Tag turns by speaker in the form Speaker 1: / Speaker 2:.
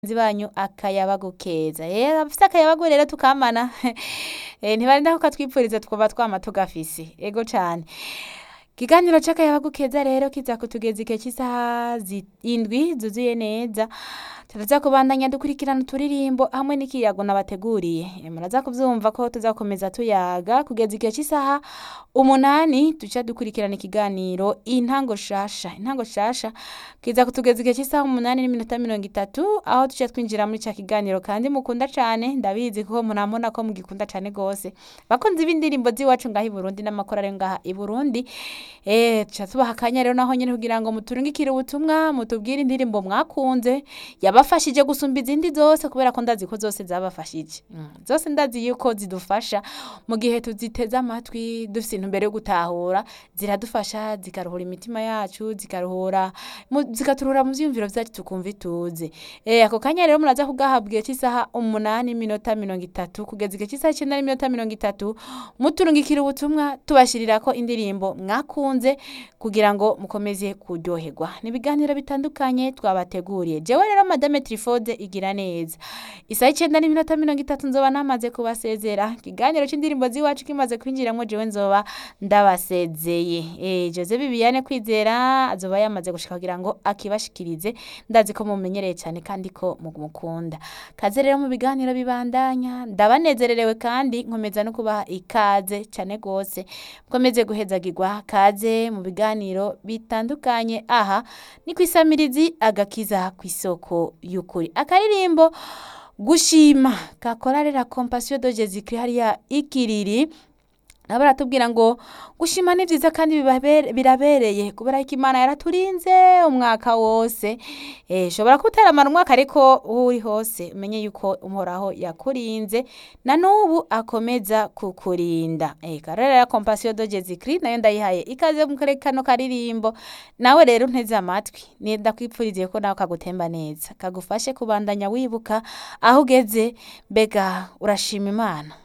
Speaker 1: bagenzi banyu akayabagu keza rero abafise akayabagu rero tukamana eh, ntibarinda kukatwipfuriza twumva twama tugafise ego cane ikiganiro c'akayabagu keza rero kiza kutugeza igihe c'isaha zi- indwi zuzuye neza turaza kubandanya dukurikirana uturirimbo hamwe n'ikiyago nabateguriye Eh, muraza kuvyumva ko tuzakomeza tuyaga kugeza igihe c'isaha umunani duca dukurikirana ikiganiro intango shasha intango shasha kiza kutugeza igihe c'isaha umunani n'iminota mirongo itatu aho duca twinjira muri ca kiganiro kandi mukunda cane ndabizi kuko murambona ko mugikunda cane gose bakunzi b'indirimbo z'iwacu ngaha i Burundi n'amakorari ngaha i Burundi eh tuca tubaha akanya rero naho nyene kugira ngo muturungikire ubutumwa mutubwire indirimbo mwakunze yabafashije gusumba izindi zose kubera ko ndazi ko zose zabafashije mm. zose ndazi yuko zidufasha mu gihe tuziteze amatwi dufise intumbero yo gutahura ziradufasha zikaruhura imitima yacu zikaruhura mu- zikaturuhura mu vyiyumviro vyacu tukumva ituze eh ako kanya rero muraza kugahabwa igihe c'isaha umunani minota mirongo itatu kugeza igihe c'isaha icenda n'iminota mirongo itatu muturungikira ubutumwa tubashirirako indirimbo mwakunze kugira ngo mukomeze kuryoherwa ni ibiganiro bitandukanye twabateguriye jewe rero madame trifode igira neza isaha icenda n'iminota mirongo itatu nzoba namaze kubasezera ikiganiro c'indirimbo z'iwacu kimaze kwinjiramwo jewe nzoba ndabasezeye eh jose bibiyane kwizera azoba yamaze gushika kugira ngo akibashikirize ndazi ko mumenyereye cyane kandi ko mumukunda kaze rero mu biganiro bibandanya ndabanezererewe kandi nkomeza no kubaha ikaze cyane gose mukomeze guhezagirwa kaze mu biganiro bitandukanye aha ni kwisamirizi agakiza ku isoko y'ukuri akaririmbo gushima kakorarera compassion de Jésus Christ hariya ikiriri nabo baratubwira ngo gushima ni vyiza kandi bibabere- birabereye kubera ko imana yaraturinze umwaka wose eh shobora kuteramara umwaka ariko uwo uri hose umenye yuko uhoraho yakurinze na n'ubu akomeza kukurinda eh karera ya compassion de Jésus Christ nayo ndayihaye ikaze mu kare kano karirimbo nawe rero nteze amatwi ni ndakwipfuriziye ko nawe kagutemba neza kagufashe kubandanya wibuka aho ugeze mbega urashima imana